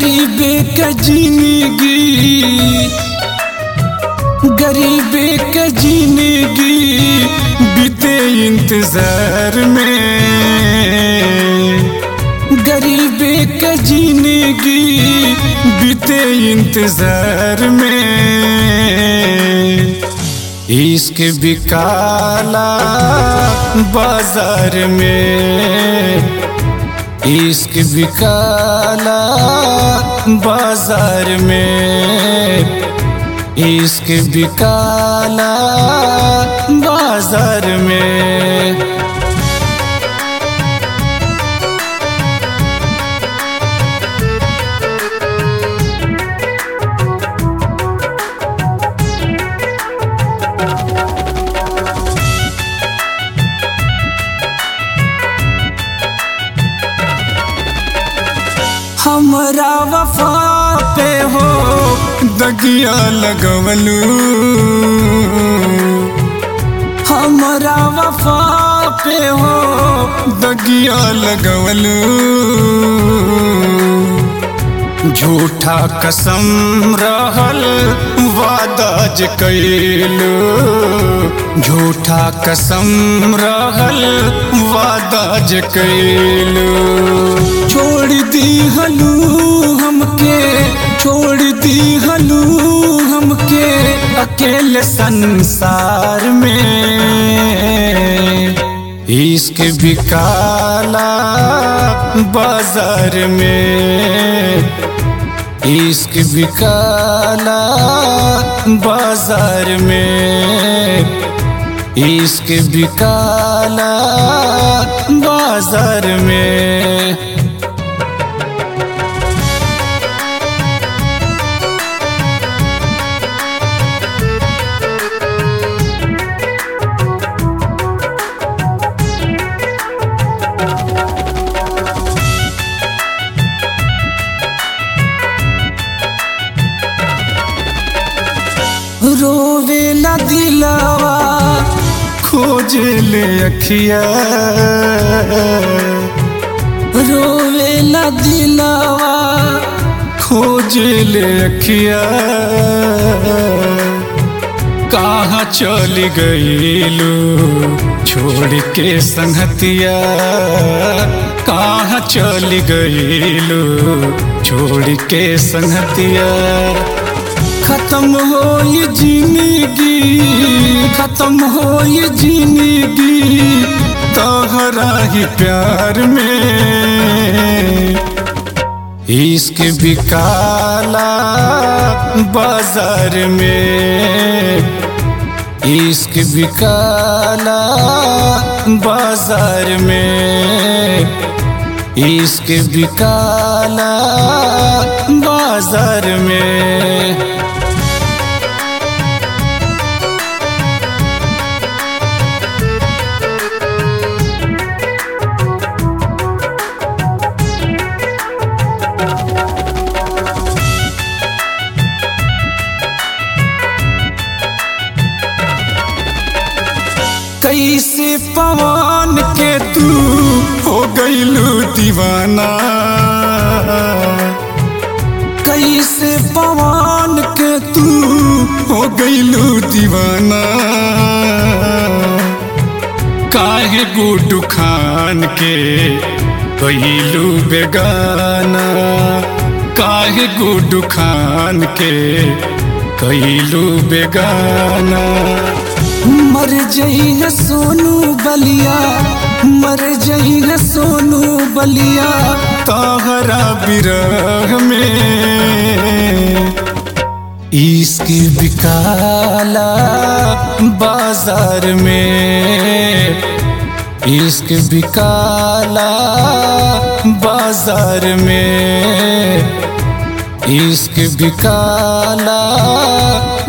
गरीबे का जिंदगी गरीबे का जिंदगी बीते इंतजार में गरीबे का जिंदगी बीते इंतजार में इश्क बिकाला बाजार में इश्क बिकाला बाजार में इश्क बिकाला बाजार में हमरा वफा पे हो दगिया लगवलू हमरा वफा पे हो दगिया लगवलू झूठा कसम रहल वादा ज कैलू झूठा कसम रहल वादा ज कैलू छोड़ दी हलू हमके छोड़ दी हलू हमके अकेले संसार में इश्क बिकाला बाजार में इश्क बिकाला बाजार में इश्क बिकाला बाजार में रोवे न दिलावा खोज ले अखिया रोवे न दिलावा खोज ले अखिया कहाँ चल गईलू छोड़ के संगतिया कहाँ चल गईलू छोड़ के संगतिया खत्म हो ये जिंदगी खत्म हो ये जिंदगी तोहरा ही प्यार में इश्क बिकाला बाजार में इश्क बिकाला बाजार में इश्क बिकाला बाजार में कैसे पवन के तू हो गईलू दीवाना कैसे पवन के तू हो गईलू दीवाना काहे गुड्डू खान के गईलू बेगाना काहे गुड्डू खान के कैलू बेगाना मर जई है सोनू बलिया मर जई है सोनू बलिया तोहरा बिरह में इश्क बिकाला बाजार में इश्क बिकाला बाजार में इश्क बिकाला